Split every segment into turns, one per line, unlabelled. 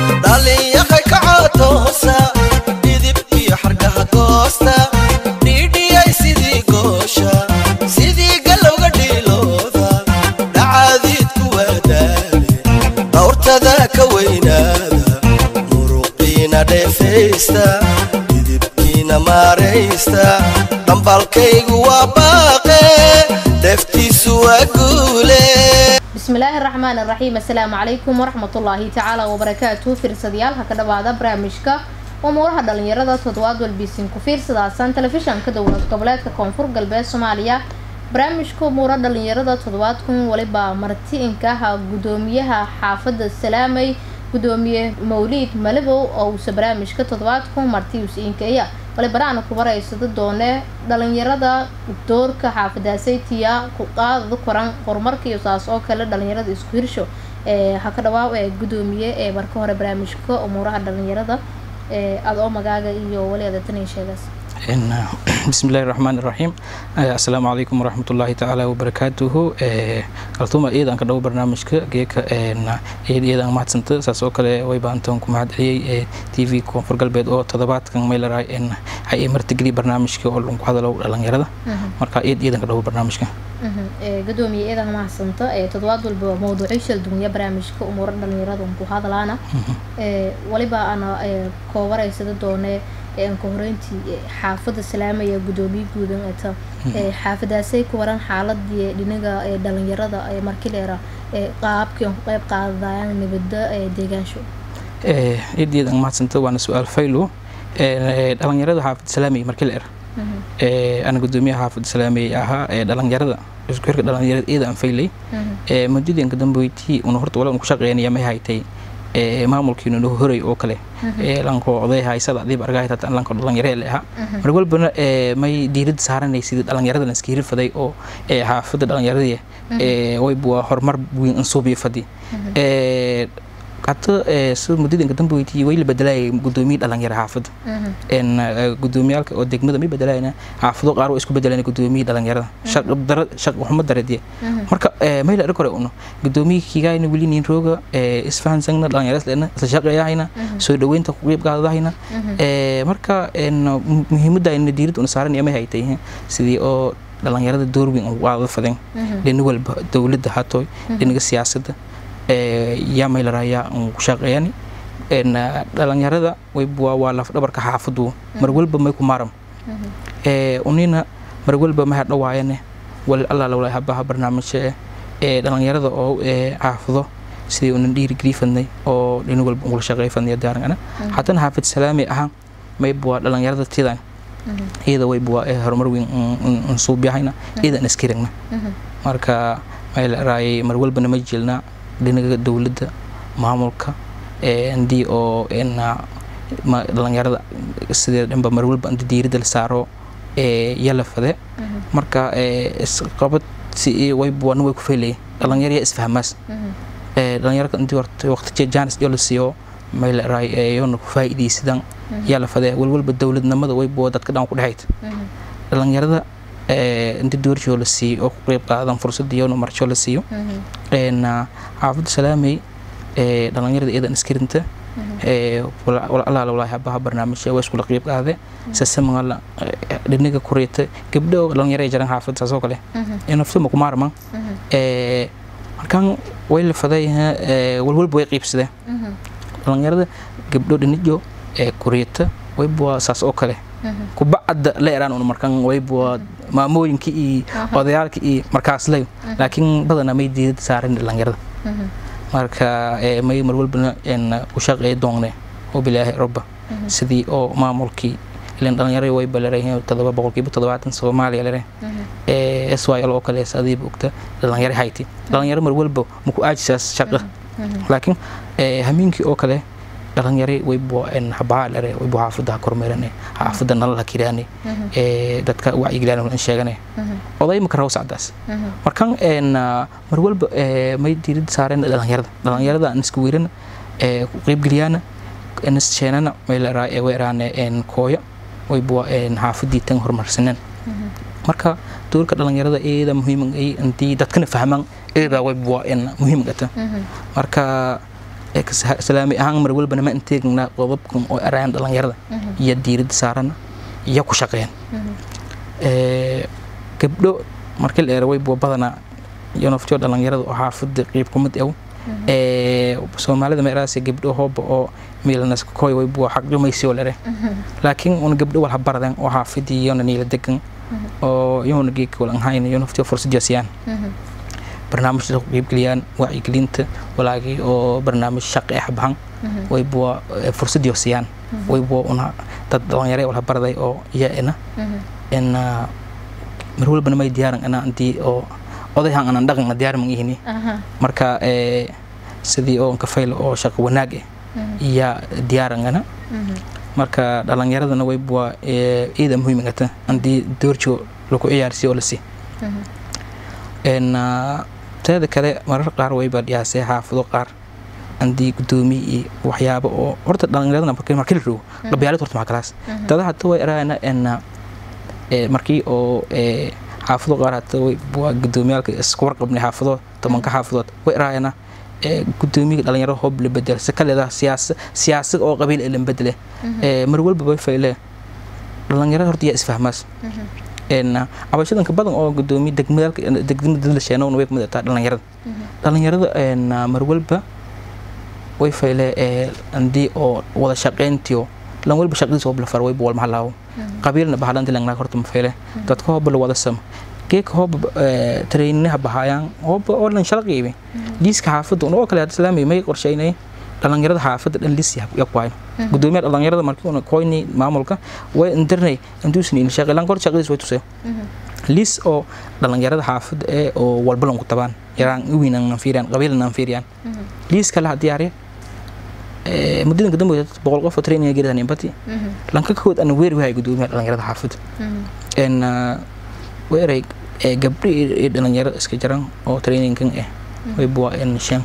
dhalinyaqay kacotoosa dhidib iyo xargaha goosta dhiidhiyay sidii goosha sidii galowga dhiilooda dhacaadiidku waadaale dhawrtada ka weynaada muruqiina dheefaysta dhidibkiina maaraysta dhambalkaygu waa baaqe dheeftiisu waa guule
bismillaahi raxmaan iraxiim assalaamu calaykum waraxmatullaahi tacaala wabarakaatu fiirsadayaal ha ka dhawaada barnaamijka umuuraha dhalinyarada toddobaad walbiisin ku fiirsadaasan telefishanka dowlad goboleedka koonfur galbeed soomaaliya barnaamijka umuura dhalinyarada toddobaadkun waliba marti inkaha gudoomiyaha xaafada salaamay gudoomiye mawliid malibow oo uuse barnaamijka toddobaadku martius inkeya walibanaana ku baraysada doone dhalinyarada doorka xaafadaasaytiya ku qaadada koran horumarka iyo saas oo kale dhalinyarada isku hirsho ee ha ka dhawaaw ee gudoomiye ee marka hore barnaamijka umuuraha dhalinyarada ee aada oo magaaga iyo wali adeetaniya sheegaas
bismillahi raxmaan iraxiim assalaamu calaykum waraxmatullaahi tacaala wabarakaatuhu kaltuuma iyadan ka dhawo barnaamijka geeka iyad iyadan mahadsanta saas oo kale way baantoon ku mahad celiyey t v koonfur galbeed oo toddobaadkan maylaray hay martigeli barnaamijka oo lagu hadalo dhalinyarada marka iyad iyadan ka dhawo barnaamijka
gudoomiye iyadan mahadsanta toddobaad walba mawduucyo shal dunya barnaamijka umuura dhalinyarada ku hadalaana waliba ana koobaraysada doone ka horeyntii xaafada salaamaya gudoomiye guudan eta xaafadaasay ku waran xaaladii dhinaga dhalinyarada markileera qaabkii ku qeyb qaadayaan nabada deegaansho
iyadeed aan mahadsanta waana su-aal faylo dhalinyarada xaafada salaamaya markileer ana gudoomiyaha xaafada salaamaya ahaa dhalinyarada isku xirka dhalinyarada iyada aan faylay muddadinka dambeyti una horta wala ku shaqeynaya may haytay maamulkiinu noo horay oo kale lanko oday haysada adiib argahay tata lanko dhalinyaro le ahaa mar walbana may diirada saaranay sidii dhalinyarada iska hirfaday oo xaafada dhalinyaradii way buwa horumar weyn ansuubiyo fadi hata sida muddadinka dambeyti way la bedelayay gudoomiye dhalinyaro xaafada gudoomiyaalka oo degmada may bedelayna xaafado qaar waa isku bedelayna gudoomiye dhalinyarada shaqxumo daradiye marka may la kore uno gudoomiye kigayna weli nin rooga isfahansagna dhalinyaras lena isla shaqeeyahayna soo dhaweynta ku qeyb qaadadahayna marka muhiimada ayna diirada una saaran may haytay sidii oo dhalinyarada door weyn ugu qaada fadeen dhina walba dowladda hatooy dhinaga siyaasadda yaa maylaraya ku shaqeeyani dhalinyarada waa lafdhabarka xaafadu mar walba may ku maaram unina mar walba ma hadhawaayane wal alla lawla habaha barnaamijka ee dhalinyarada oo xaafado sidii unan dhiirigeli fadnay oo dhina walba ugula shaqeey fadnay daarangana haddana xaafid salaami ahaan maybuwa dhalinyarada tidan iyada waybuwa horumar weyn nsuubyahayna iyadan iskiragna marka maylarayay mar walbana ma jeelnaa dhinaga dowladda maamulka ndii oo dhalinyarada sidee dhanba mar walba inta diirada la saaro yala fade marka isqabad si waybuwana way ku feelaya dhalinyaraya isfahmaas dhalinyarka intii horta waqti jaanis iyo la siiyo maylaray yoona ku faa'iidaysadan yala fade walwalba dowladnimada waybuwa dadka dhan ku dhexayta dhalinyarada inta doorshoo la siiyo oo ku qeyb qaadan fursadda iyona marshoo la siiyo xaafadda salaamey dhalinyarada iyadan iskarinta walaalaha walaahi habaha barnaamijya waa iskula qeyb qaade sasamala dhinaga kureeta gabdho dhalinyaro ay jaran xaafadda saasoo kale naftuma ku maarman markaan way la faday walwalba way qeybsadeen dhalinyarada gabdho dhinijo kureeta waybuwa saas oo kale kubacadda la eraan un markan waybuwa maamooyinka iyo odayaalka iyo markaas lay laakiin badana may diidad saaran dhalinyarada marka may mar walbana u shaqeey doonne oo bilaahi rabba sidii oo maamulkii ilan dhalinyarada way balarayeen todoba boqolkiiba toddobaatan soomaaliya lere syl oo kale adiiba ogta dhalinyaro hayti dhalinyaro mar walba maku aajisaas shaqa laakiin hamiinkii oo kale dhalinyari waybuwa habaha lere waybu xaafadaha kormeerane xaafada nalala kiraane dadka wacyigelaan in sheegane oday maka raw sacdaas markan mar walba may diirada saareen dhalinyarada dhalinyarada aan iska weyrana ku qeybgeliyaana sheenana mayleraa weeraane kooyo waybuwa xaafadii tan horumarsaneen marka doorka dhalinyarada iyada muhiim intii dadkana fahmaan iyada waybuwa muhiim gata marka ee ka salaami ahaan mar walbana ma inteegnaa qodobkan oo erayaan dhalinyarada iyo diiradda saarana iyo ku shaqeen gabdho markii la eero way bua badanaa iyo naftiyo dhalinyarada oo xaafada qiib kumid ew soomaalida meeraasi gabdho hooba oo miilnas koy way bua xaq dhumaysi oo lere laakiin una gabdho wal habaradan oo xaafidii iyona niila degan oo iyona geedka wal anhayn iyo naftiyo fursad siiyaan barnaamijda ku qaybgeliyaan wacyigelinta walaagii oo barnaamij shaqo eh bahan way bua fursad siiyaan way bua una dad dhalinyaro wal habaraday oo iyaena in mar walbana may diyaaran ina intii oo odayhan anan dhaqanna diyaar man ihini marka sidii oo kafaylo oo shaqo wanaag eh iya diyaarangana marka dhalinyaradana way bua iyada muhiimagata andii doorjo lagu ciyaarsiyo oo lasi teeda kale marar qaar wayba dhiyaasee xaafado qaar andii gudoomiye iyo waxyaabo oo horta dhalinyaradana markii la rogo qabyaalad horta maxaa kalaas dada hata way eraana markii oo xaafado qaar hata waa gudoomiyaalka isku warqabnay xaafado tobanka xaafadood way eraayana gudoomiyaga dhalinyarada hoob la bedel si kaleeda siyaasa siyaasad oo qabiil ee la bedele mar walba way fayle dhalinyarada horta yaa isfahmaas cabashadanka badan oo gudoomiye degmadaalka degmada la sheenowna way kamid tahay dhalinyarada dhalinyarada mar walba way fayle andii oo wada shaqeyntiyo lan walba shaqadiisa hoob la far wayba walma halaawo qabiilna bahalanti langnaag horta ma fayle dadka hooba la wada sama geeka hooba traininaha bahaayaan hooba oo lan shala qiibi liiska xaafadda oo kale islaamiga may qorsheynay dhalinyarada xaafadda dhan liis yakwaayn gudoomiyaha dhalinyarada markii una koyni maamulka way indirnay intuusni in shaqi lan kor shaqadiis way tusay liis oo dhalinyarada xaafadda ee oo walba lan ku tabaan yaraan uwinan nan fiiriyaan qabiilna nan fiiriyaan liis kale ha diyaariya muddadan ka dambeeyay boqol qof oo training geedahan impati lanka kood ana weeri wahay gudoomiyaha dhalinyarada xaafadda en weeray gabdho iyo dhalinyarada iska jiran oo trainingkan ah way buwa en shan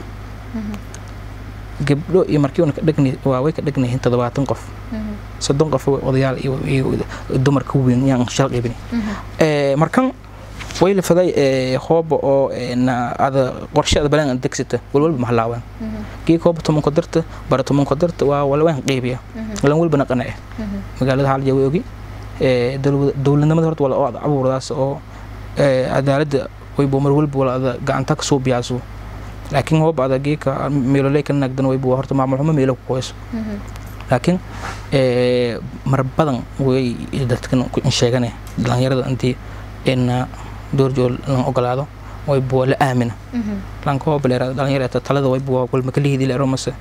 gabdho iyo markii una ka dhagni waa way ka dhagnayihiin toddobaatan qof soddon qof odayaal iyo dumar ka weyn yaan shal qaybin markan way la faday hooba oo ada qorshada balan degsata walwalba mahalaawan kii hooba tomanko darta bara tomanko darta waa walwaan qaybiya lan walbana qanace magaalada halja way ogi dowladnimada horta wala oo abuurdaas oo cadaaladda waybo mar walba wala ada gacanta ka soo biyaaso laakiin hooba ada geeka meeloley ka naagdan waybo horta maamul xumo meelo ku qoyso laakiin mar badan way dadkan sheegane dhalinyarada intii in doorjool lan ogolaado way buwa la aamina lanka hooba leera dhalinyarada talada way buwa walma ka lihidi leero mase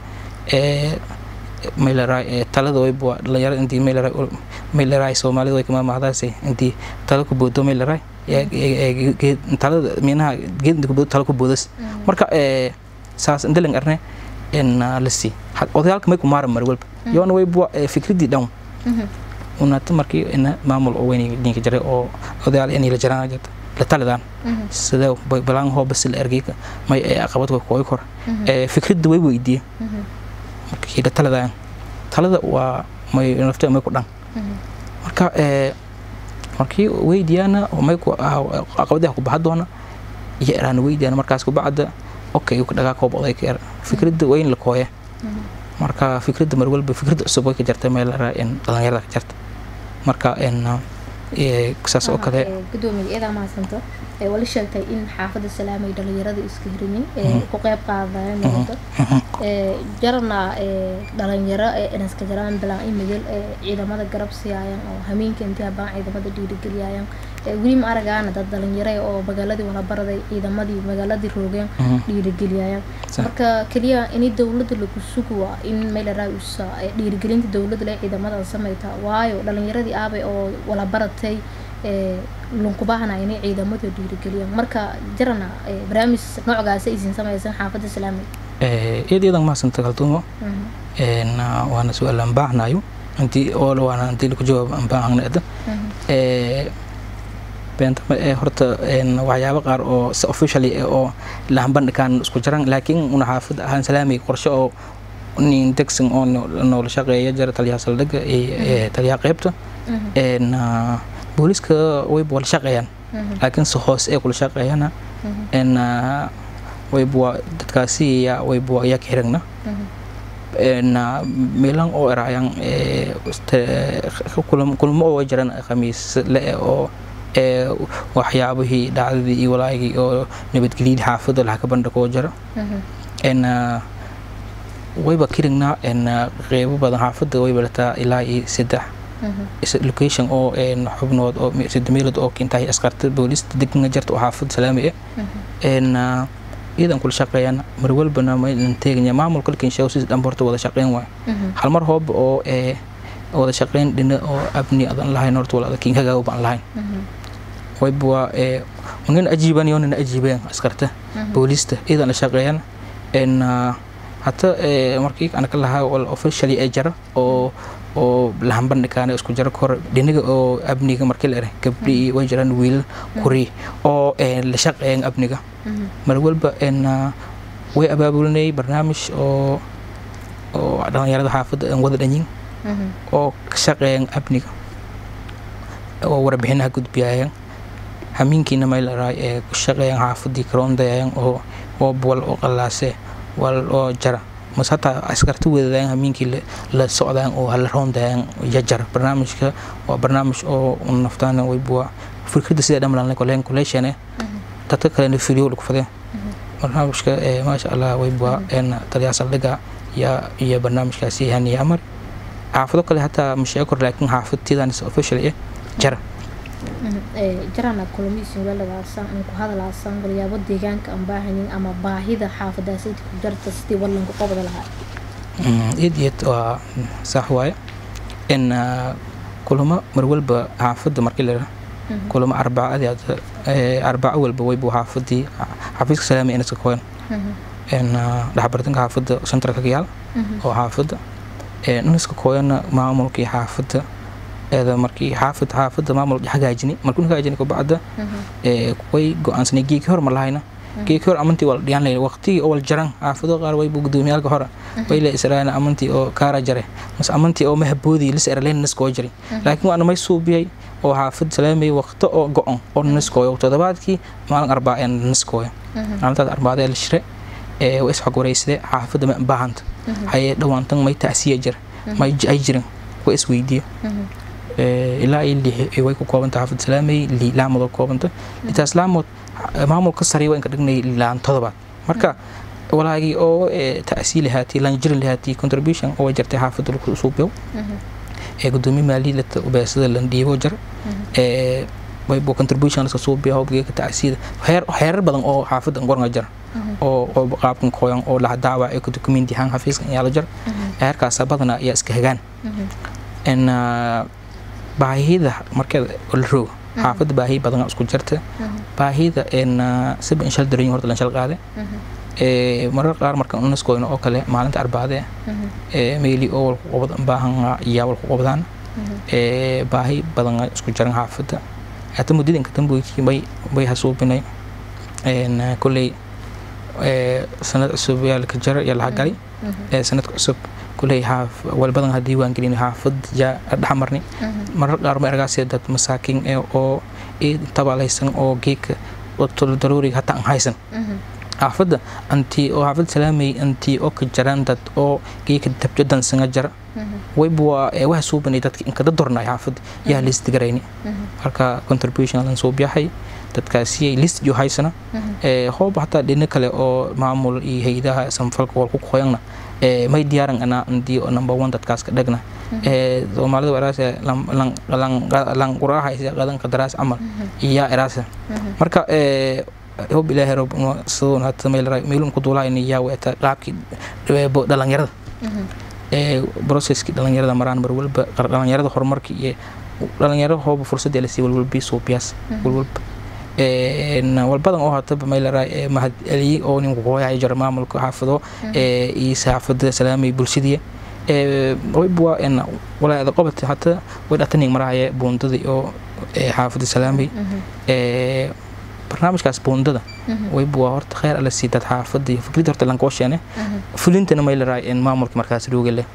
mayleray talada way buwa dhalinyarada intii mayleray mayleray soomaalida way kama mahdaase intii tala ku boodo mayleray talada minaha geed inta ku boodo tala ku boodas marka saas indalan arne in lasi odayaalka may ku maaran mar walba yoona way buwa fikradii dhan unata markii ina maamul oo weyn ninka jiray oo odayaal inay la jiraan jirta la talidaan sida balaan hoo bas la ergeyka may aqabad way kooy kor fikradda way weydiiye markii la talidaan talada waa may nafta may ku dhan marka markii weydiyaana may ku aqabadaha ku baxa doona iyo eraana weydiyaana markaas ku bacda okay ku dhagaa koob oday ka er fikradda waa in la kooya marka fikradda mar walba fikradda cusub way ka jarta meel in dhalinyarada ka jarta marka saas oo kale
gudoomiga iyadaa mahadsanto wala sheegtay in xaafadda salaamay dhalinyarada iska hirinin ku qeyb qaadayaan noqoto jarana dhalinyaro inaska jaraan bilaan imigel ciidamada garab siiyayaan oo hameenka intii habaan ciidamada dhiirigeliyayaan weli ma aragaana dad dhalinyaro oo magaaladii wala baraday ciidamadii magaaladii roogeen dhiirigeliyayaan marka keliya in dowladda lagu suguwa in meelaraausa dhiirigelinta dowladda le ciidamada samayta waayo dhalinyaradii aabay oo wala baratay lunkubahana inay ciidamadu dhiirigeliyaan marka jarana barnaamij noocgaasa isin samaysan xaafadda salaamay
iyada iyadan mahadsanta kaltuumo waana su-aal aan baahnayo intii oo waana intii laku jawaab aan baahnayda beentama ee horta waxyaabo qaar oo si officially oo lahanbandhikaan isku jiran laakiin una xaafadda ahaan salaamay qorshe oo nin degsan oo noola shaqeeya jira taliyaha saldhigga iyo taliyaha qeybta booliska wayba wala shaqeeyaan laakiin si hoose ee kula shaqeeyana wayba dadkaasi wayba yaa ka xiragna meelan oo erayaan kulmo oo jiran khamiis le oo waxyaabihii dhacdadii iyo walaagii oo nabadgelyadii xaafadda laha ka bandhigoo jira wayba kirignaa qeybo badan xaafadda wayba lataa ilaa iyo saddex location oo xubnood oo saddex meelood oo kintahay askarta boolista degna jarta oo xaafadda salaami ah iyadan kula shaqeeyaan mar walbana maynan teeganya maamulka lakin sheego sidii dhanba horta wada shaqeyn waay hal mar hooba oo wada shaqeyn dhina oo abni adan lahayn horta wala adakin hagaago baan lahayn wayba waa nin ajiiban iyo nin ajiibeen askarta boolista iyadan la shaqeeyaan hata markii ana ka lahaa wal officially ee jara oo oo lahan bandhikaana isku jaro kor dhinaga oo abniga markii la eray gabdhi way jiraan wiilal kuri oo la shaqeeyaan abniga mar walba way abaabulinayay barnaamij oo oo dhalinyarada xaafadda aan wada dhanyin oo ka shaqeeyaan abniga oo warbixinaha gudbiyayaan hamiinkiina may la raay ee ku shaqeeyaan xaafaddii karoondayayaan oo oo wal oo qallaase wal oo jara mas hataa askarta wadadaan hamiinkii la socdaan oo hala roondayaan yajar barnaamijka waa barnaamij oo naftaan waybuwa fikradda sida dhamlan koleen kuleeshane dadka kalena fidiyo lagu fadeen barnaamijka maasha allah waybuwa taliyaa saldhiga ya iyo barnaamijkaasi haniya amar xaafado kale hataa masheego kor laakiin xaafadtiidan official eh jara
jarana kulamiisin weeladaasaan aan ku hadalaasaan walyaabo deegaanka aan baahanin ama baahida xaafadaasayta ku jarta sidii wallanka qobda lahaa
iyad iyad waa sax waaye in kulamo mar walba xaafadda markii la kulamo arbacadii arbaco walba waybu xaafadii xafiiska salaami inaska koyan dhexbartanka xaafadda centralka kayaal oo xaafadda inaska koyana maamulkii xaafadda eeda markii xaafid xaafadda maamul hagaajini markuu hagaajini kabacda way go-aansanay geeki hor ma lahayna geeki hor amantii waa la dhiyaan layn waqtigii oo wal jaran xaafado qaar waybu gudoomiyaalka hore way la israayna amantii oo kaara jare mase amantii oo mahaboodii lis eraleyn naskoo jari laakiin waana may suubiyay oo xaafad salaamay waqto oo go-on oo naskooyo toddobaadkii maalin arbaa ee naskooya maalintaas arbaada la shire way isxog wareysade xaafadda ma baahanta hayee dhawaantan may tacsiya jir may ay jirin way isweydiiyo ilaa iyo lix way ku koobanta xaafad salaamay laamood oo koobanta intaas laamood maamulka sare waa inka dhignay laan todobaad marka walaagii oo ta'sii lahaatii laan jiri lahaatii contribution oo jartay xaafadda lagu suubiyow ee gudoomiye maaliyadda ubeesada lan dhiibo jar ee waybo contribution laska suubiya hobgeeka ta'siida heer heerar badan oo xaafadda ngornga jar oo oo qaabkan kooyan oo la daawa ee ku documenti han xafiiska ayaa la jar heerkaas badana ayaa iska hagaan in baahida markeed la roog xaafadda baahi badan isku jirta baahida in siba in shal daran horta lan shal qaade marar qaar marka unaskoyno oo kale maalinta arbaade meeli oo walku qobad baahan iyaa walku qobdaan baahi badan isku jiran xaafadda hata muddadinka damboykii bay bay hasuubinay kolley sanad cusub yaa laka jara yaa laha galay sanadka cusub kuley xaaf walbadan ha diiwaan gelin xaafad yaa dhexmarni marar qaar ma ergaasee dad masaakiin ee oo tabalaysan oo geedka daruuriga hataa aan haysan xaafadda antii oo xaafad salaamay antii oo ka jaraan dad oo geedka dabjo dansanga jara wayba waa waxa suubanay dadka inkada dornay xaafadda yaa list garayni marka contribution lan soo biyahay dadkaasiyay list jo haysana hooba hataa dhina kale oo maamul iyo haydaha samfalka wal ku qoyangna may diyaaran anaa andii oo number one dadkaas ka dhagna soomaalida eraase lan quraahaysa qadan qadaraas camal iyaa eraase marka hob ilaahay rob sidoo hata meel meelun ku duulaayna yaa weeta qaabkii dhalinyarada processkii dhalinyarada maraan mar walba dhalinyarada horumarka iyo dhalinyarada hooba fursadda lasii walwalbii suubiyaas walwalba walbadan oo hataba maylaraa mahad celiyey oo ninku hooyahay jara maamulka xaafado iyo saxaafada salaamay bulshadii waybuwa walaada qobata hata way dhatanig marahaya buundadii oo xaafada salaamay barnaamijkaas buundada waybuwa horta kheyr ala sii dad xaafada iyo fikradda horta lankoo sheene fulintana maylaraa maamulka markaas rooga leh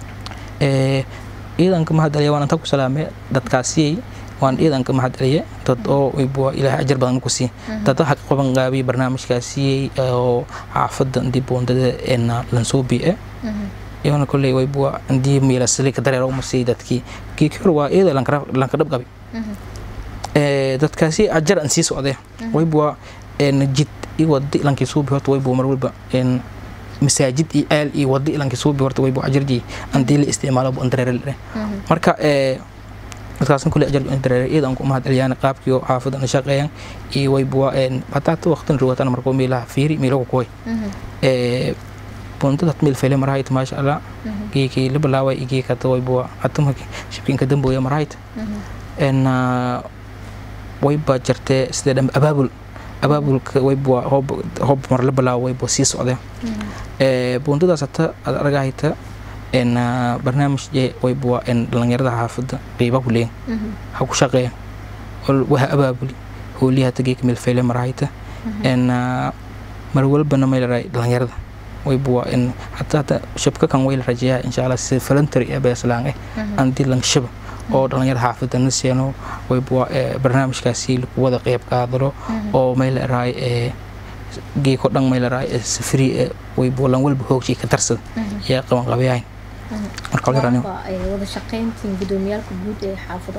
ciidanka mahad celiya waan inta ku salaamay dadkaasiyay waan ciidanka mahad celiye dad oo waybuwa ilaahay ajar badan ku sii dad waxa ka qaban qaabiyay barnaamijkaasiyay oo xaafadda intii buundada lansoo biice iyona kolley waybuwa andii miilasali ka dareero umasii dadkii geeki hore waa iyada lanka dhab qabi dadkaasi ajar an sii socdee waybuwa jid i wadi lankii suubi horta waybuwa mar walba masaajid iyo aal iyo wadi lankii suubi horta waybuwa ajarjii andii la isticmaalo bu dareere leh marka dadkaasna kule ajar dareere iyada aan ku mahad celiyaan qaabkii oo xaafada na shaqeeyaan iyo waybuwa hataata waqtin ruwatan markoo meelaha fiiri meelagu kuway buntada meel fele marahayt maasha allah geekii la bilaaway geekata waybuwa hatuma shibkiinka dambooya marahayt en wayba jirtee sidee dhan abaabul abaabulka waybuwa hoob hoob mar la bilaawo waybuwa sii socdee buundadaas hata aad argahayta en barnaamij je waybuwa en dhalinyarada xaafada qiiba ku leeyin ha ku shaqeeya waha abaabuli hooliya hata geeka meel fele marahayta en mar walbana maylaray dhalinyarada waybuwa in hata hata shabka kan wayla rajeeyaa insha allah si voluntary ee beeslaan eh andii lang shaba oo dhalinyarada xaafada na seeno waybuwa barnaamijkaasi lagu wada qeyb qaadalo oo mayla raay ee geeko dhan mayla raay ee safri ee waybuwa lan walba hoogshii ka darsada yaa qaban qabayayn marka wala yaraan
wada shaqayntiin gudoomiyaalka guud ee xaafada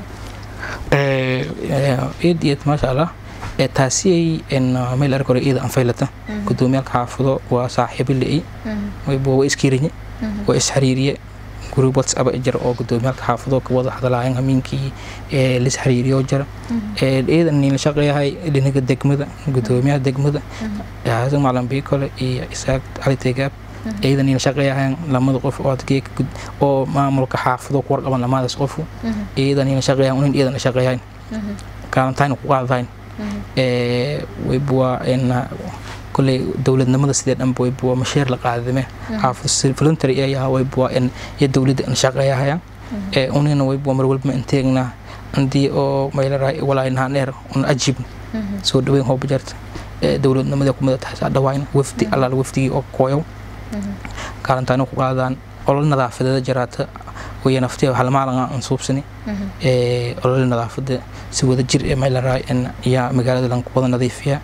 eed eed maasha allah taasiyay meel arag hore iyada anfaylata gudoomiyaalka xaafado waa saaxiibo li'i waybuwa waa iskiiriye waa isxariiriye group whatsapp jira oo gudoomiyaalka xaafado ka wada hadlaayeen hamiinkii lis xiriiriyo jira iyadan niila shaqeeyahay dhinaga degmada gudoomiyaha degmada xasan macalin biikole iyo isaaq cali tegaab iyadan niila shaqeeyahayn lamada qof oo adgeeka oo maamulka xaafado ku warqaban lamadaas qofu iyadan niila shaqeeyahan unin iyadan shaqeeyahayn kaalantayna ku qaadahayn waybuwa كل دولة نمط سيد أم بوي بوا مشير لقاعدة حافظ فلنتري يا وي بوا إن يدولة إن شقيا هيا أونين وي بوا مرول ما إنتيجنا عندي أو ما يلا ولا إنها نير أن أجيب سو دوين هو بجرت دولة نمط يكون تحت دواين وفدي على الوفدي أو كويو كارن تانو قادان أول نظافة جرات وهي نفتي وحال ما لنا نصوب سني أول نظافة سوى الجر ما يلا إن يا مقالة لان قوة نظيفة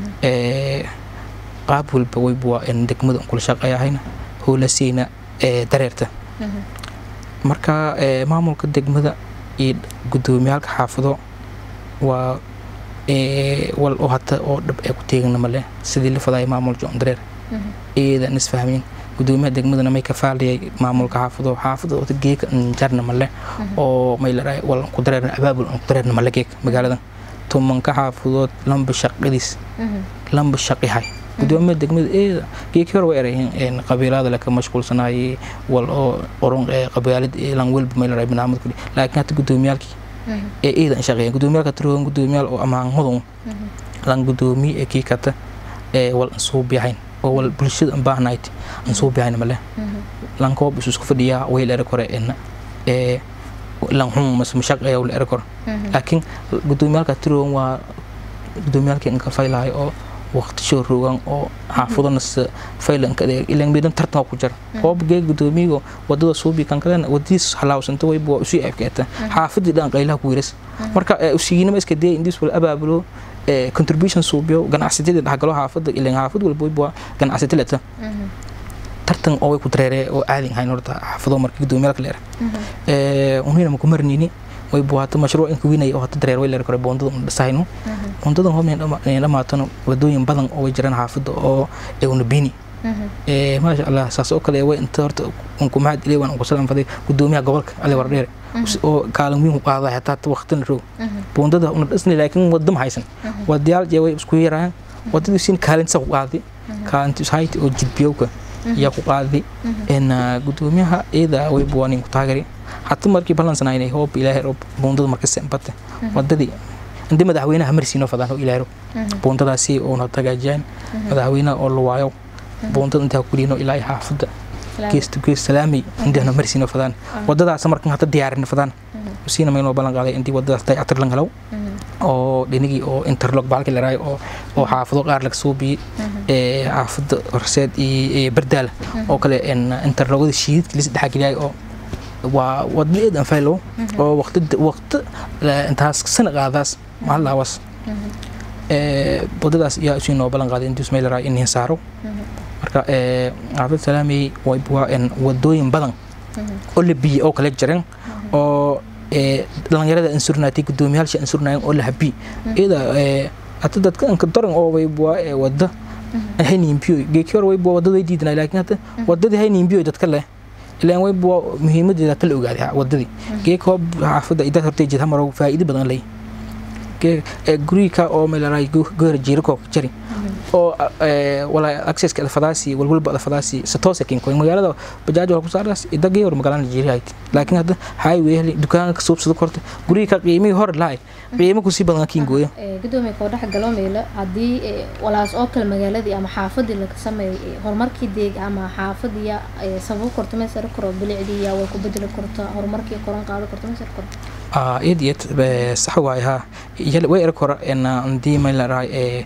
qaab walba wayba waa in degmada un kula shaqeeyahayna howlasiina dareerta marka maamulka degmada iyo gudoomiyaalka xaafado waa wal oo hata oo dhab ee ku teegana male sidii la fadaya maamul john dareer iyadan isfahmeen gudoomiyaha degmadana may ka faaliyay maamulka xaafado xaafado wata geeka jarna male oo may la wal ku dareerna abaabul ku dareerna male geek magaaladan tumanka xaafadood lamba shaqadiis lamba shaqihay gudoomiyaha degmada eeda geeki hore way erayeen qabiilada le ka mashquulsanayay wal oo qoron qabiilad lan welba may laray barnaamij kuli laakiin hata gudoomiyaalkii ee eedan shaqeeyeen gudoomiyaalka tiroon gudoomiyaal oo amaanmadun lan gudoomiye ee kii kata ee wal ansuubiyahayn oo wal bulshada an baahnayd ansuubiyahayn male lan koob isu isku fadhiyaa way la erag hore ee lan xun mas mashaqeeya la erag hore laakiin gudoomiyaalka tiroon waa gudoomiyaalkii inka faylahay oo waqti soo rogan oo xaafadana faylanka ilan midan tartan ku jira hoob geeg gudoomiyigo wadada suubi kan kalena wadadiis halaawsanta wayba waa usii aybkeeta xaafadii dhan qaylaha ku wiras marka usigiinama iska daya indiis wala abaabulo contribution suubiyo ganacsatada dhexgalo xaafada ilan xaafad walba wayba waa ganacsata leta tartan oo way ku dareere oo aadin hayn horta xaafado marka gudoomiyaalka leer unina maku marnini way buwaata mashruuc inka winaya oo hata dareer way leer kore boondada una dhisahayno boondadan hoob dhamaatana wadooyin badan oo way jiraan xaafada oo una bini maasha allah saas oo kale way inta horta unku maxad ilay waan unku salam faday gudoomiyaha gobolka ali wardheere oo kaalin weyn ku qaaday hataa waqtina roog boondada una dhisnay laakiin wadda ma haysan wadayaal jee way isku yarayaan wadadii siin kaalinta ku qaaday kaalinta ishayti oo jidbiyowka yaa ku qaaday gudoomiyaha iyada way buwaanin ku taagari hata markii balansanayna hoob ilaahay roob boondada marka sembate wadadii inta madaxweynaha marsiino fadaan oo ilaahay roob boondadaasi oo na tagaajiyaan madaxweynaha oo la waayo boondada intaa ku dhiino ilaahay xaafada geesto gees salaamay indahna marsiino fadaan wadadaas markan hata diyaarin fadaan usiina maynoo ballan qaaday intii wadadaas dayactir lan helaw oo dhinigii oo interlock baalkii laraayo oo oo xaafado qaar laga soo biyey ee xaafada horseed iyo bardaal oo kale interlockada shiidadkii lis dhexgeliyay oo waa waddo eedan faylow oo waqti waqti intaas sana qaadaas mahallawas wadadaas yaa usii noo ballan qaaday intii ismailaraa in saaro marka xaafid salaamey waa wadooyin badan oo la biye oo kala jiran oo dhalinyarada ansurnaatay gudoomiyaalsha ansurnaayan oo la habi iyada hata dadka anka daran oo waybua wada hayniimbiyo geekiyor waybua wadada way diidanay laakiin hata wadadii hayniimbiyo dadka leh ilaan waybua muhiimadeeda kala ogaaday wadadii geek hoob xaafada idaad hortay jid hamar faa'iido badan leh guriga oo meelaray goor jiirko jari oo wala accesska alfadaasi walwalba alfadaasi satoose kin koy magaalada bajaaj wala ku saaraas idagay hor magaalada jiirayt laakiin hadda highway dukaanka ka suubsado korta guriga qiimihii hor lahay qiimo ku si badan kin gooyo
gudoomiye koo dhex galo meelo haddii walaas oo kale magaaladii ama xaafadii laga sameeyay horumarkii deeg ama xaafadiya sababo korto meesar koro bilicdii yaa way ku bedeli korto horumarkii koran qaado korto meesar korto
iyad iyad sax waay ha way erag hore hadii maylaraa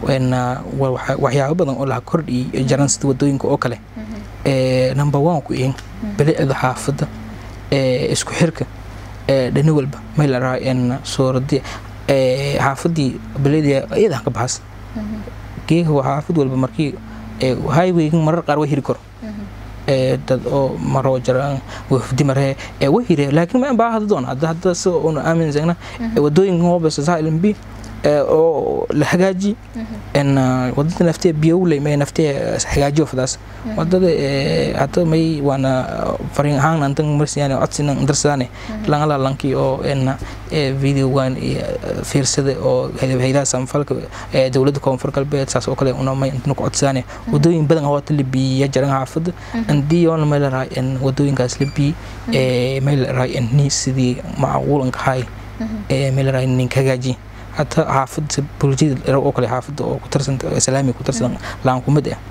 waxyaabo badan oo laha kordhiyay jaran sida wadooyinka oo kale number one ku in bilicda xaafada isku xirka dhani walba maylaraa suuradi xaafadii bilicda iyada ka baxas geega waa xaafad walba markii highwaygan marar qaar way hiri karo dad oo maroo jiraan wafdi maree way hire laakiin ma baa hada doon hadda hadda si una aaminsana wadooyinkan hoobasa silent b oo la hagaaji wadada naftee biyowley may naftee hagaajiyo fadaas wadada hada may waana farin ahaan antan marsiyan codsinan darsadane langala lankii oo videogan fiirsada oo haydaha samfalka dowladda koonfur galbeed saas oo kale una may intana ku codsadane wadooyin badan hoota la biiya jaran xaafada andii oona may laraay wadooyinkaas la bii may laraay ni sidii macquulanka hay may laraay ninka hagaaji حتى حافظ بولجيد oo kale xaafada oo ku tirsan islaami ku tirsan laan kumid ah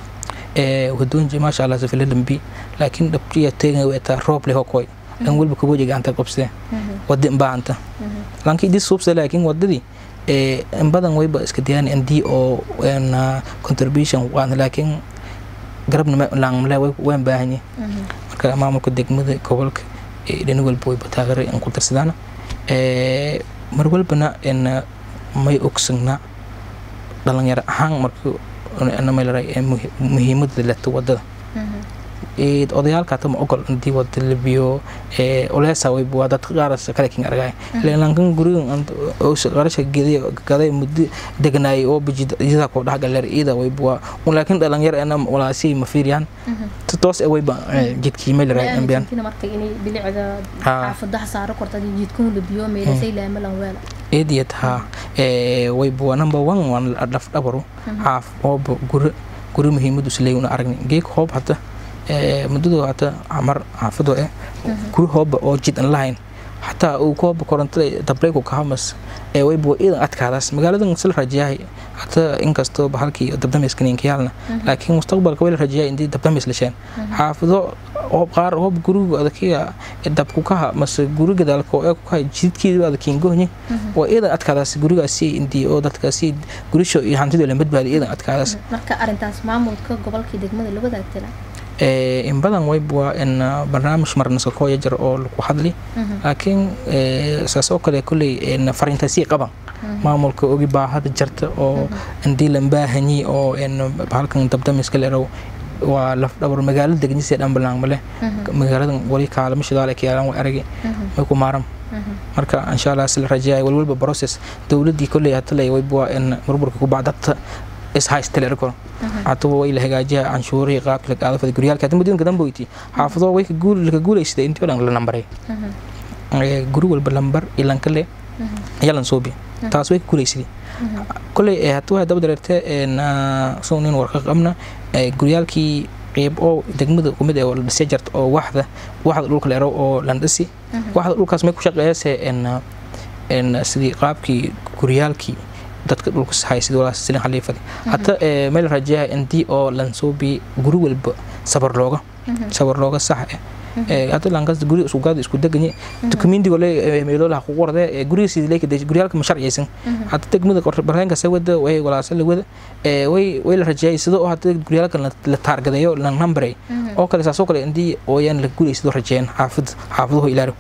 ee wadoonji ma sha Allah safil lambi laakiin dhabtiya teegan way taa roob leh koy an walba ku wajiga anta qabsade wadin baanta laakiin dis subsa laakiin wadadii ee in badan wayba iska diyaan indi oo en contribution waan laakiin garabna ma laan mala waan baahanye marka maamulka degmada gobolka ee dhan walba way bataagar in ku tirsadaan ee mar walbana n may ogsanna dhalinyaro ahaan markii maylara muhiimada leto wadada odayaalka hata ma ogol hadii wada labiyo oleesa wayb waa dadka qaaras kale kin argay lankan gurigan qarasha gaday muddo degnaay oo bijida ku dhax galer ida wayb waa laakiin dhalinyaro ana walaasi ma fiiriyaan toos wayba jidkii maylara ambiyan
marka inay bilicda xaafadaha saaro korta jidkun labiyo meelasay laamalan weela
eediyad ha wayb waa number one waan dhaf dhabaru xaaf ooba guri guri muhiimadu isleey una aragni geeg hoob hata muddadu hata camar xaafado eh guri hooba oo jid an lahayn xataa uu kooba korontada dabreyku kahamas ee wayba iidan adkaadaas magaaladan sila rajayahay hata inkastoo halkii dabdamiska ninkayaalna laakiin mustaqbalka way la rajayahay intii dabdamis lasheen xaafado hoob qaar hoob guriga adakiga dabku kaha mase guri gadaalka oo kukaha jidkeedu adakiin gohni waa iidan adkaadaas gurigaasi intii oo dadkaasi gurisho iyo hantidoo la badbaadi iidan adkaadaas
marka arintaas maamulka gobolkii degmada la wadaagtana
in badan wayb waa in barnaamij marnasa kooya jir oo lagu hadli laakiin saas oo kale kolley fariintaasii qaban maamulka ogi baahada jarta oo indii lan baahanyi oo halkan dabdamiska leerow waa laf dhabar magaalo degnisee dhanbalaan male magaaladan wali kaalamo shidaale kiyaalan way aragi may ku maaran marka insha allah sila rajaaya walwalba process dowladdii kolley hataley wayb waa in burburka ku bacdata ishaystelerkor hatuba way la hagaajiya canshuurihii qaabka lagaada fada guryaalka hadda mudooyinka dambe weyti xaafado way laka guulaysada intii oo dhan la nambaray guri walba lambar ilanka le yalan soobi taas way ka guulaysaday kolley hatuwa daba dareerte soo nin warka qabna guryaalkii qeyb oo degmada kumid ee la dhisay jarta oo waxda waxda dhulka leero oo landhisi waxda dhulkaas may ku shaqeeyase sidii qaabkii guryaalkii dadka dhulka sahay sidii walaas silin khaliifadi hata meel rajayaha intii oo lansoobi guri walba sabar looga sabar looga sax eh hata lankas guri isku gaad isku deganye dukumenti wale meelo la xuquuq warde guriga sidii leeka guryaalka ma sharciyeysan hata degmada barnaamijka sawada way walaasa la wada way way la rajayay sidoo hata guryaalka la taargadeeyo la numberay oo kale saasoo kale intii ooyaan la guulaysidoo rajeeyeen xaafid xaafaduhu ilaaro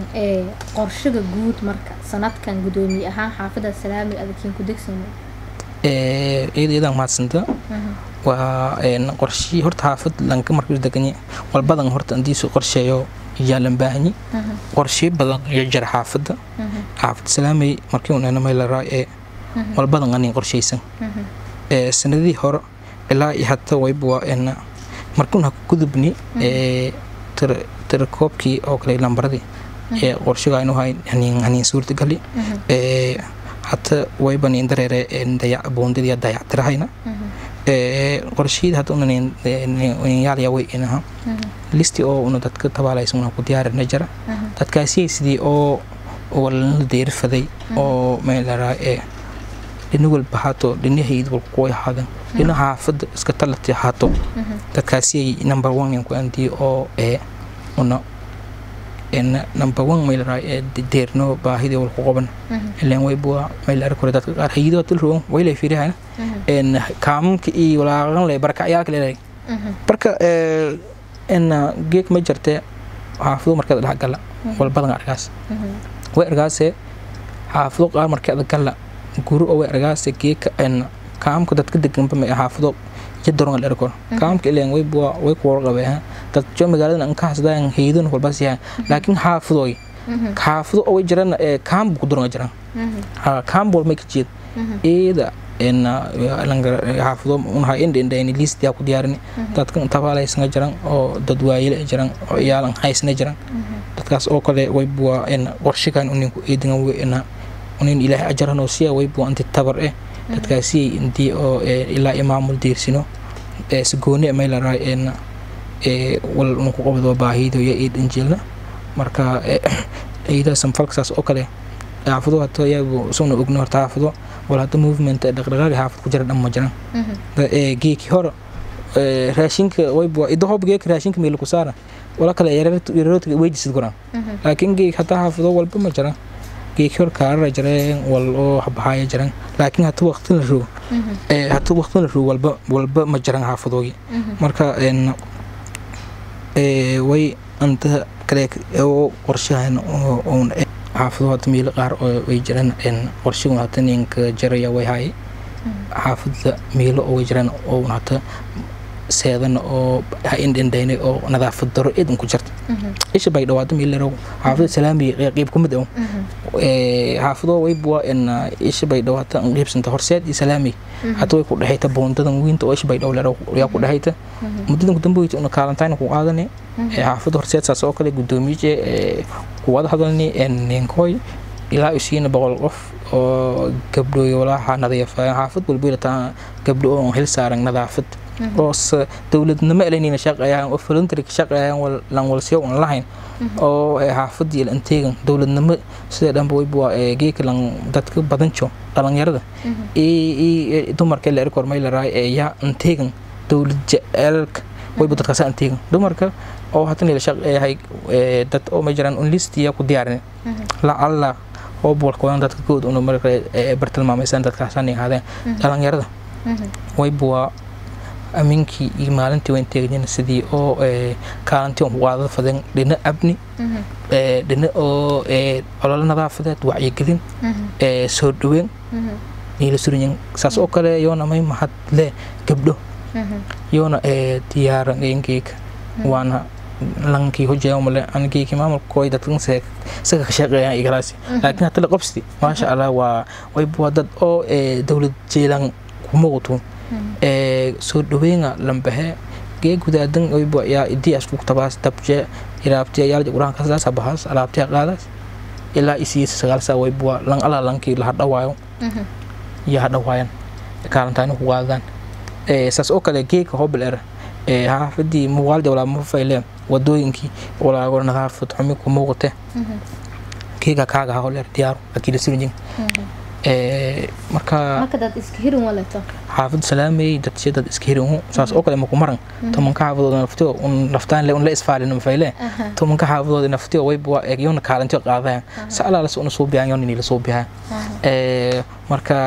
qorshaga guud marka sanadkan gudoomiye ahaan xaafada salaami adakiin ku degsanay
iyada iyadaan mahadsanta waa qorshii horta xaafad lanka markuu deganye walbadan horta andiisu qorsheeyo yaalan baahanyi qorshe badan iyo jara xaafadda xaafad salaamay markii unana maylaraa ee walbadan anin qorshaysan sanadihii hore ilaa iyo hata wayba markuun ha gudubni tirakoobkii oo kale lambaradii ee qorshiga aynu hayn hanin suurtagali hata wayba nin dareere dayac boondadii dayactirahayna qorshiyada hadda unan yaalaya way inaha listi oo una dadka tabaalaysa una ku diyaarina jira dadkaasiyay sidii oo walana deerifaday oo meelaraa ee dhina walba haato dhinahayd walku kuway ahaadan dhina xaafadda iska talati haato dadkaasiyay number one ku andii oo ee una number one meelaraa ee deerno baahidii walku qaban ilaan wayba meelara kore dadka qaar hayidoo tilroon waylay fiirihayna kaamamka iyo walaaqan le barakacyaal leedahay marka geek ma jirtee xaafado markeeda dhex gala walbadan argaas way argaase xaafado qaar markeeda gala guri oo way argaase geeka kaamka dadka deganba ma xaafado jadaronga dherkor kaamka ileen way way kuwar qabee dad jo magaalada an ka hasdaan heydon walbas yahay laakiin xaafadoy xaafado oo way jiraan kaam ku duran jiraan kaam wal may ka jeed eeda xaafado unaha indhendhayni liistia ku diyaarini dadka tabaalaysana jiran oo dad waayile jiran oo iyaalan haysna jiran dadkaas oo kale waybuwa qorshigan uninku eedingan weyna unin ilaahay ajaranoo siya waybuwa anti tabar eh dadkaasiyay intii oo ilaa imaamul diirsino sigooni maylaraa wal unku qabado baahido iyo eed injilna marka ciidaha samfalkasaas oo kale xaafado hata iyagu isaguna ogno horta xaafado wal hada movement dhaqdhaqaaga xaafad ku jira dhan ma jiran geeki hore raashinka wayba idahob geeka raashinka meel ku saara wala kale yaroodka weydisid guran laakiin geek hata xaafado walba ma jiran geeki hore kaarara jireen wal oo habahaaya jiran laakiin hata waqtin la rogo hata waqtin la rogo walba walba ma jiran xaafadoogi marka way anta kale oo qorshahan oon xaafado hata meelo qaar oo way jiraan qorshigun hata ninka jaraya way haye xaafadda meelo oo way jiraan oo hata seedan oo ha indhendhaynay oo nadaafad daro eedan ku jirta isha bay dhawaado meelarow xaafada salaami qeyb kumid ah xaafado waybuwa isha bay dhawaata qeybsanta horseed iyo salaami hata way ku dhexayta boondadan weynta oo isha bay dhowlerow yaa ku dhexayta muddadan kudamboyta una kaalantayna ku qaadane xaafada horseed saas oo kale guddoomiye kuwada hadalni ninkoy ilaa isiina boqol qof oo gabdhooy walaaha nadiifa xaafad walba ilataa gabdho oo hil saaran nadaafad oo dowladnimo elanina shaqeeyaan oo voluntary shaqeeyaan lan walsiyo aan lahayn oo xaafadii la inteegan dowladnimo sida dhanba wayba geeka lan dadka badanjo dhalinyarada iyo dumarka la erkor may la raay ee yaa inteegan dowlad jecelka wayba dadkaas inteegan dumarka oo hatan la shaqeeyahay dad oo ma jiraan un listiya ku diyaarin la alla oo bolkoodan dadka kood una marka bartilmaamaysan dadkaasaan ahaadeen dhalinyarada wayba aminkii iyo maalintii wayn teegnin sidii oo kaalintii on qaadada faden dhina abni dhina oo ololo nadaafadeed wacyigelin soo dhaweyn niila surinyin saas oo kale yoona may mahad le gabdho yoona diyaaran enkeyka waana lankii hojeeya male angeeki maamulkooy dadkan isaga ka shaqeeyaan igalaasi laakiin hata la qabsidi maasha allah waa wayba dad oo dowlad jeelan kumuqtu soo dhaweyna lambahe gee gudaadan oyba yaa idii asku tabaas dabje ilaabtiya yaalja quraanka saas bahaas alaabtiya qaadaas ilaa isii sagaal saa wayba lan ala lankii la hadhawaayo iyo hadhawaayan kaalantaani ku qaadaan saas oo kale geeka hobel era xaafadii muuqaalja walaa ma fayleen wadooyinkii walaago nadaafad xumi ku muuqate geeka kaaga ha holeer diyaaru akiila surinjin marka xaafad salaamey dadshe dad iska hirin saas oo kale maku maran tomanka xaafadooda naftiyo un naftaan le un la isfaalin mafayle tomanka xaafadooda naftiyo wayba yona kaalintiyo qaadayan sa alaalas una soo bihan yonini la soo bihan marka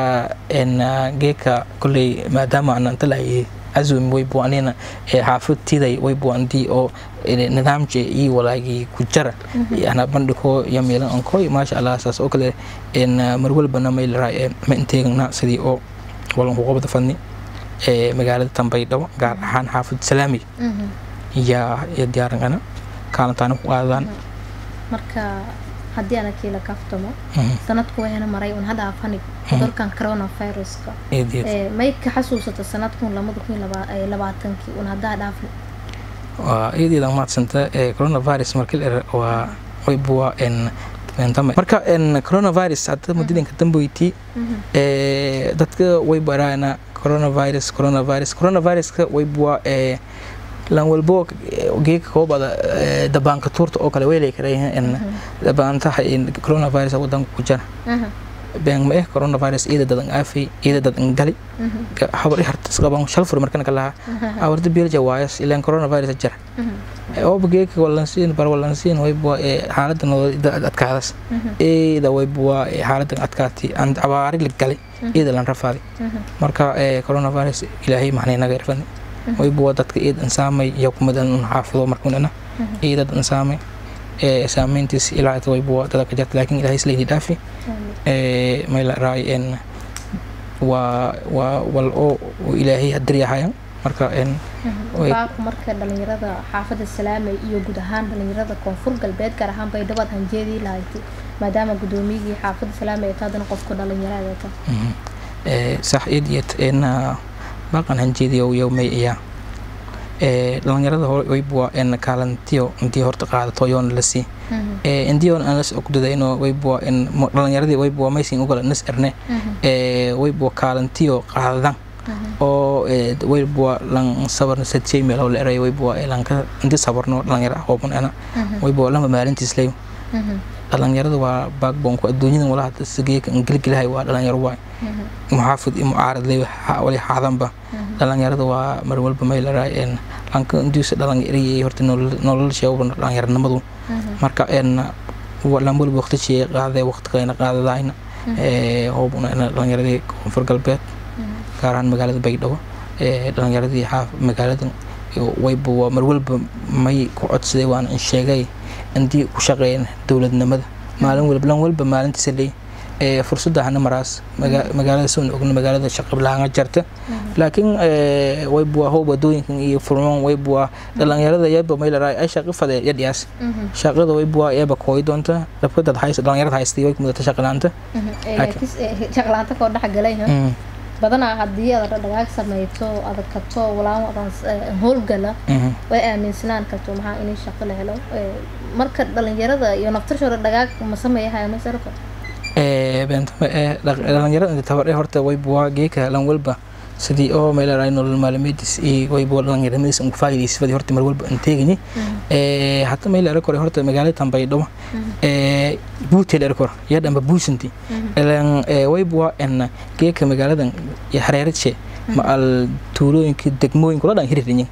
geeka kolley maadaama ana inta lahaye azumi waybu anina xaafadtiday waybu andii oo nidaamje iyo walaagii ku jara ana bandhiko iyo meelan ankoy maasha allah saas oo kale mar walbana may laraa ma inteegna sidii oo walan ku qabada fadni ee magaalada Tanbaydhabo gaar ahaan xaafid Salaami yaa iyo diyaarangana kaalintaana ku qaadaan
marka haddii ana kiila kaftamo sanadku wayna maray un hadda afanig cudurkan coronaviruska
eed eed
ee may ka xasuusata sanadkun lamada kun iyo laba- ee labaatankii un haddaa dhaafni
waa iyadii maadsanta ee coronavirus markii la ero waa waybuwa en tame marka en coronavirus hadda mudadinka dambeyti ee dadka way baraana coronavirus coronavirus coronaviruska waybuwa ee lan walbo geeka koobada dabaanka tuurta oo kale weylay karayahan en dabaantaha in coronavirus wadanka ku jira been ma eh coronavirus iyada dadan aafay iyada dadan gali habar hartas qaban shal fur markan kala awarda biirja waayas ilaan coronavirus jira oo bageeka walansiin bar walansiin way bua ee xaaladda nolol adkaadas iyada way bua ee xaaladda adkaati aan abaari la galay iyada lan rafaaday marka ee coronavirus ilaahay maxnay naga irfan way bua dadka iyada insaamay iyo kumadan xaafido markuunana iyada dad insaamay ee saameyntiis ilaa way bua dadka jirta laakiin ilaahay islayni dhaafi ee mayla raay en waa waa wal oo oo ilaahay hadiryahayan marka en way-
baaqu marka dhalinyarada xaafadda salaamay iyo guud ahaan dhalinyarada koonfur galbeed gaar ahaan baydhabo aad hanjeedii lahayd maadaama gudoomiyigii xaafadda salaamay ay taadana qofka dhalinyarada ta
Mhm. ee sax iyad iyad en baaqan hanjeediyo yowmay iya ee dhalinyarada waybua en kaalantiyo intii horta qaadato yoona la sii ee indiyoon aan las ogdadayno waybua en mo- dhalinyaradii waybua maysin ugala nas erne ee waybua kaalantiyo qaadadan oo ee, waybua lan sabarna sadjey meelo la eray waybua ee lanka inti sabarno dhalinyara hooban ana waybua lama maalintiis leyo dhalinyarada waa backbonku adduunyadan walaha sageeka ingeligilahay waa dhalinyaro waay muxaafid iyo mucaarad ley wali xaadanba dhalinyarada waa mar walba may laraay en lanka induusa dhalinyariyay horta nololsheeba dhalinyaranimadu marka en lan walba waqti shee qaadee waqti kalena qaadadayna hoobuna dhalinyaradii koonfur galbeed gaar ahaan magaalada baydhabo ee dhalinyaradii xaaf magaaladan wayba waa mar walba may ku codsaday waana in sheegay intii ku shaqeeyeen dowladnimada maalin walba lan walba maalintiisa leey ee fursadda hana maraas maga- magaalada soon ogna magaalada shaqablaanga jarta laakiin ee, wayba waa hoob wadooyinkan iyo furmaan wayba waa dhalinyarada yaba may laraay ay shaqo fadee yadhiyaas shaqada wayba waa eeba kooyi doonta dhabkadad haysta dhalinyarada haystay way kumudata shaqalaanta
shaqlaanta koo dhex galay ha? badanaa haddii aad dhagaag samayto adag kato walaan adan howlgala way aaminsanaan karto maxaa inay shaqo la helo Ee, marka dhalinyarada iyo naftarshooda dhagaag ma sameeyahay masarka
beentama ee dhalinyarada inta tabar ee horta wayba waa geeka lan walba sidii oo meelaraay nolol maalmeedis iyo wayba dhalinyaramadiis ugu faa'iidaysa fadii horta mar walba aan teegini ee hata meel era kore horta magaalada Tanbaydhabo ee buutel era kore yaa dhanba buusanti elan ee wayba waa en geeka magaaladan iyo hareeradshe ma al tuulooyinka degmooyinka la dhan hiririnyin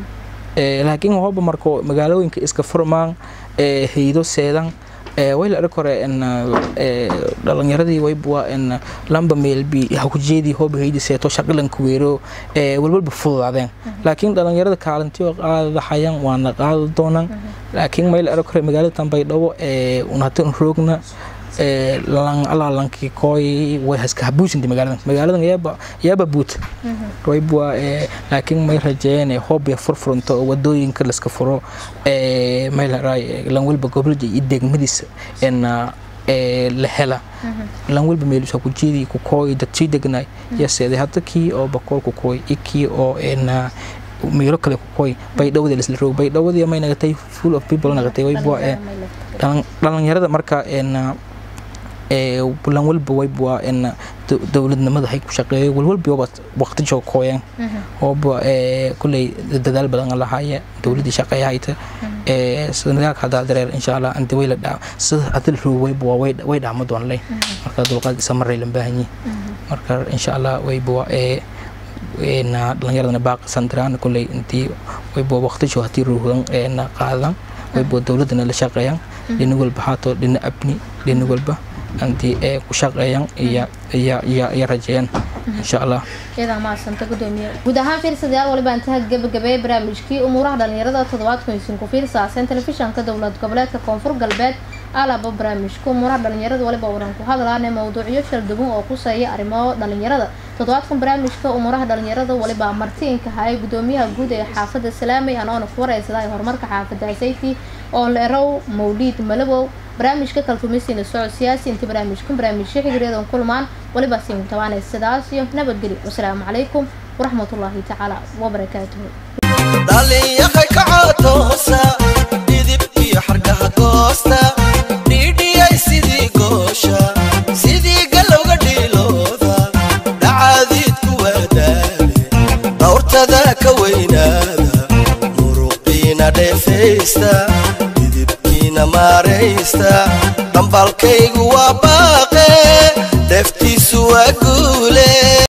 ee laakiin hooba marko magaalooyinka iska furmaan ee haydo seedan ee way la arki kore en ee dhalinyaradii wayba en lamba meelbi hakujeedii hooba haydi seeto shaqalan kuweero ee walwalba fududaadeen laakiin dhalinyarada kaalintiyo qaadadahayan waana qaadi doonaan laakiin may la arki kore magaalada Tanbaydhabo ee un hata un roogna ee lan alalankii kooy way haska habuusinti magaaladan magaaladan yaaba yaaba buut wayba ee laakiin may rajeeyeen hoob ya furfuranto oo wadooyinka la iska furo ee may la raay lan walba gobolka iyo degmadiisa en ee la hela lan walba meel ku jeedi ku kooy dad sii degnay yaseeday hadda kii oo bakool ku kooy ikii oo en meelo kale ku kooy baydhawada la isla roog baydhawadii may nagatay full of people nagatay wayba ee dhalan- dhalinyarada marka en ee lan walba wayba waa en dow- dowladnimada hay ku shaqeeyo walwalba waba waqti joog kooyeen ooba ee kulley dadaal badan lahaaye dowladii shaqeeya hayta ee sanadaalka haddaa dareer insha allah inta way la dhaa sida hadii la rogo wayba waa way- way dhaamo doon leh marka dulqaad isa maray lan baahan yihin marka insha allah wayba waa ee na dhalinyaradana baaqi sandiraan kulley intii wayba waqti joog hadii rogan eena qaadan wayba dowladana la shaqeeyaan dhina walba haato dhina abni dhina walba intii ee ku shaqeeyaan iyo iyo iyo iyo rajeeyaan insha allah
iyadaa maasanta gudoomiye guud ahaan fiirsadayaal waliba intaha gabagabeeye barnaamijkii umuuraha dhalinyarada toddobaadkan isin ku fiirsaaseen telefishanka dowlad goboleedka koonfur galbeed alaba barnaamijka umuuraha dhalinyarada waliba waran ku hadlaane mawduucyo kala duwan oo kuseeya arrimo dhalinyarada toddobaadkan barnaamijka umuuraha dhalinyarada waliba martiinka haya gudoomiyaha guud ee xaafada salaamey anoona ku wareysada horumarka xaafada sayti oo leerow mawliid malabow barnaamijka kalkumisina socod siyaasi inta barnaamijkan barnaamijyo xigriyadan kulmaan waliba siin tabaanay sidaas iyo nabadgelyo wasalaamu calaykum waraxmatullaahi tacaala wabarakaatuhu
dhalinyaqay kacotoosa dhidib iyo xargaha goosta dhiidhiyay sidii goosha sidii galowga dhiilooda dhacaadiidku waadaale dhawrtada ka weynaada muruqiina dheefaysta dhidibkiina maaraysta dhambalkaygu waa baaqe dheeftiisu waa guule